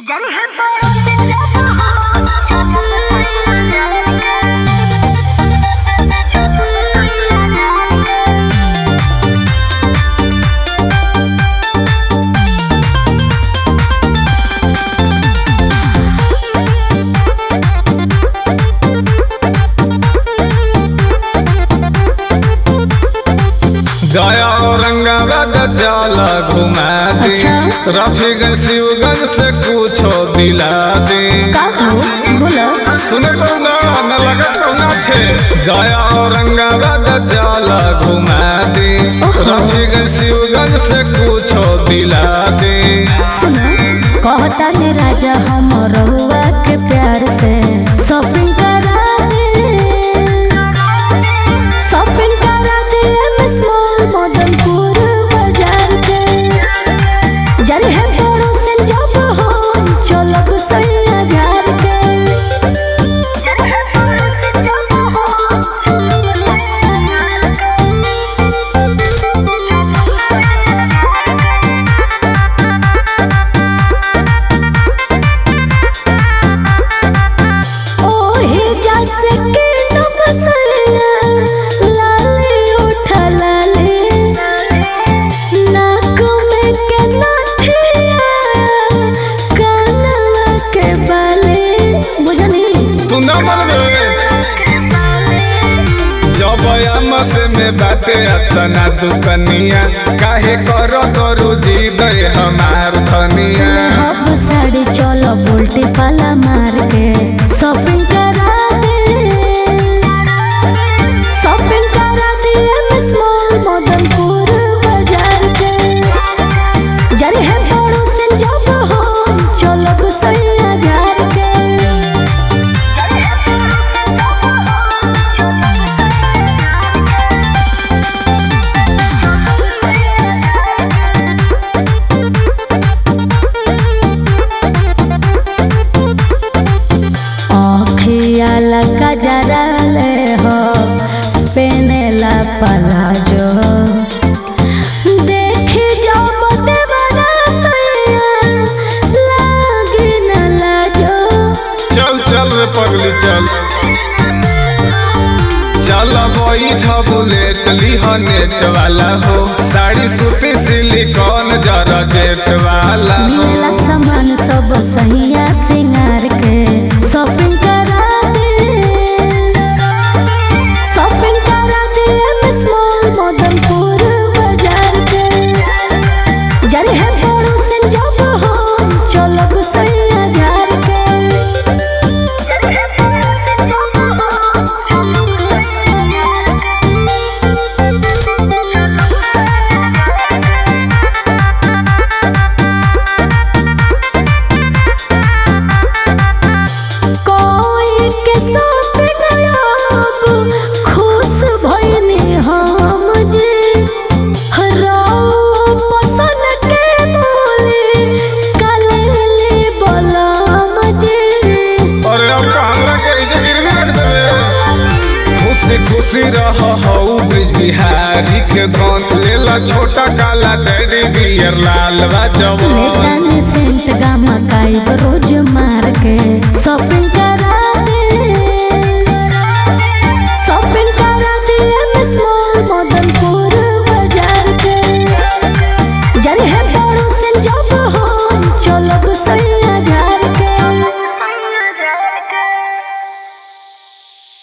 गया औरंगाबाद जाला घुमा दे अच्छा। रफीगंज शिवगंज से कुछो दिला दे का हो बोलो सुने तो ना न लगा तो ना थे गया औरंगाबाद जाला घुमा दे रफीगंज शिवगंज से कुछो दिला दे सुनो कहता ने राजा हम रहुआ के प्यार से शॉपिंग करा दे शॉपिंग करा दे मिस मॉल मदनपुर बाजार के जरे है बड़ो से जब हम चलब सैया जार के जरे है बड़ो से जब हम चलब सैया ओहे जैसे के नब सैया लाले उठा लाले नाक में के नथिया कानवा के बाले बुझनी तू ना मनबे जब अम्मा से में बाटे अतना दुकनिया काहे करो दरू जी दे हमार धनिया हब साड़ी चलो बोल्टी पाला मार के शॉपिंग करा दे शॉपिंग करा दे मिस मॉल मदनपुर बाजार के जरे है बड़ो से जब हम चलब सैया जार के आँखिया लगा जरा ले हो पेनेला पलाजो देखी जब देवरा सैया लागी न लाजो चल चल रे पगली चल चल बैठ बुलेट लिह नेट वाला हो साड़ी सूती सिलिकॉन जरा जेट वाला हो मिलेला सामान सब सहिया सिंगार के शॉपिंग करा दे शॉपिंग करा दे मिस मॉल मदनपुर बाजार के जरे है बड़ो से जब हम चलब सैया जार के जरे है बड़ो से जब हम चलब कोई के साथ गयाब खुश भइनी हम जी हराओ पसन के बोले कलेले बलम जी अरे अब कहला के इजे गिरवी रख देबे खुशी खुशी रह हऊ ब्रिज बिहारी के धन लेला छोटा काला टेडी बियर लाल बा जवान लेतन से